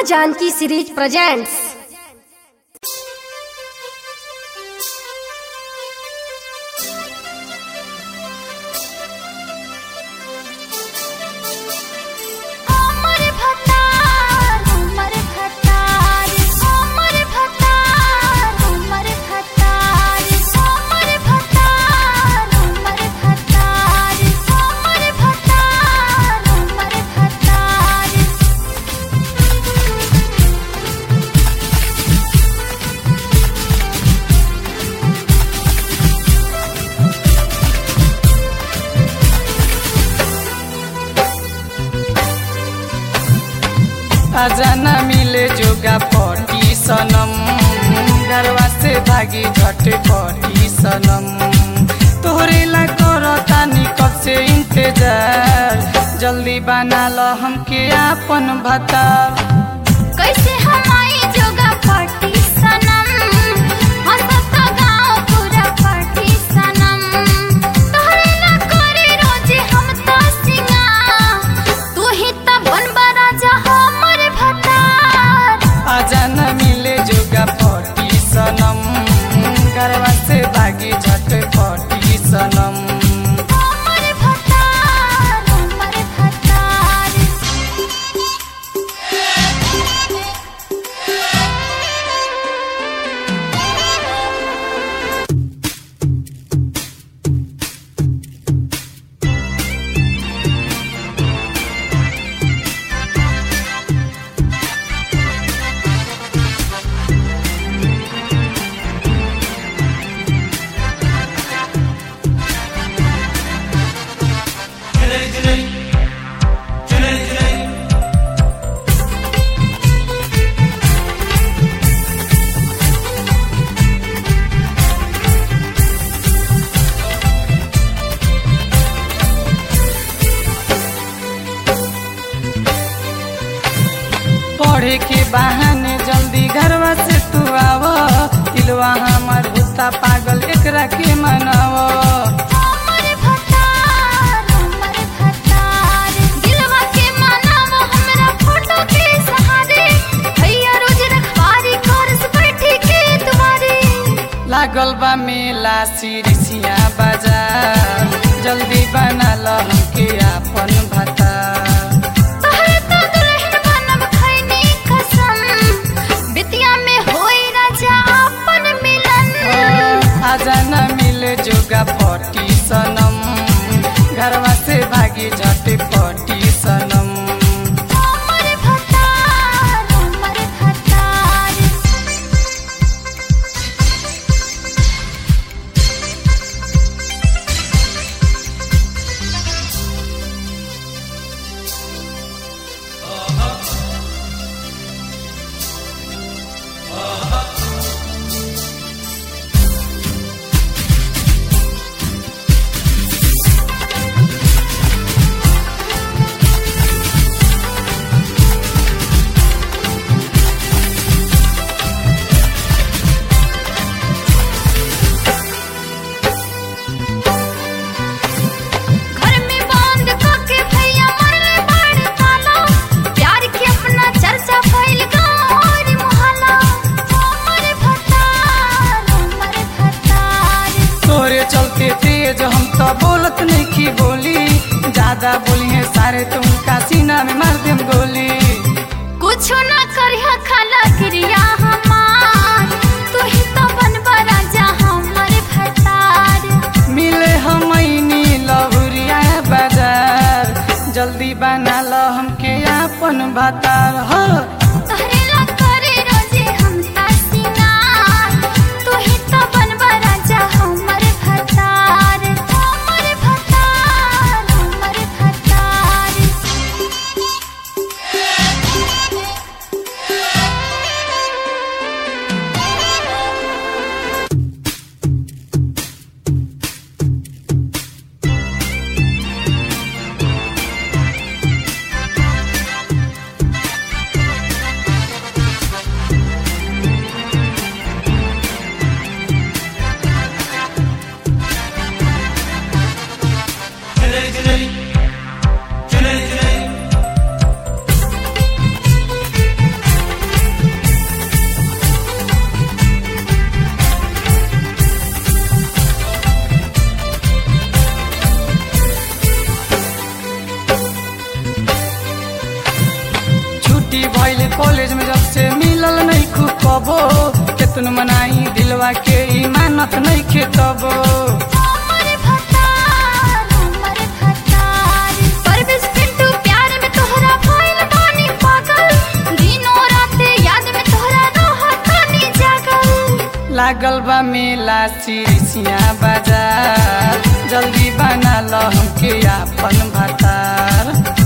Janaki series presents अमर भतार अमर भतार अमर भतार अमर भतार अमर भतार अमर भतार अमर भतार अमर भतार अजाना मिले जोगा पटी सनम घरवा से भागी झटे पटी सनम तोहरे ला करो तानी कब से इंतजार जल्दी बना लो हमके आपन भतार कैसे हमारी जोगा पार्टी सनम हंसत गाँव पूरा पार्टी सनम तोहरे ना करे रोजे हम तो सिंगार तू ही तो बनबा राजा हमर भतार अजाना मिले जोगा पटी सनम घरवा से भागी झटे पटी सनम हमर भतार हमर भतार पढ़े के बहाने जल्दी घरवा से तू आव दिलवा हमर हुता पागल एकरा के मनाव हमर भतार हमर भतार दिलवा के मानव हमरा फोटो के सहारे भैया रोज रखवारी करस बैठी के दुआरे लागल बा मेला सिरिसिया बाजार जल्दी बना ल हमके आपन भता तोहरे तो दुल्हन बनब खैनी कसम बितिया में होई राजा अपन मिलन आजा न मिले जोगा पटी सनम घरवा से भागी झटे पटी सनम हमर भतार हमर भतार घर में बंद करके भैया मरले बाड़ ताला प्यार के अपना चर्चा फैल गाँव और मोहल्ला हमर भतार हमर भतार तोरे चलते तेज हम तो बोलत नहीं की बोली ज्यादा बोली है सारे तुमका सीना में मार देम गोली कुछ ना करिया खाला क्रिया हमार तू ही तो बनबा राजा हमर भतार मिले हम लहुरिया बाजार जल्दी बना लो हमके आपन भतार हो तोहरे ला करे रोजे हम तासीनार तू ही तो बनबा राजा हमर भतार हमर भतार हमर भतार छुट्टी भइल कॉलेज में जब से मिलल नहीं खूब कबो केतन मनाई दिलवा के इमानत नहीं खेतबो हमर भतार हमर भतार परवेश पिंटू प्यार में तोहरा भइल बानी पागल दिनो रात याद में तोहरा रहतानी जागल लागल बा मेला सिरिसिया बाजार जल्दी बना ल हमके आपन भतार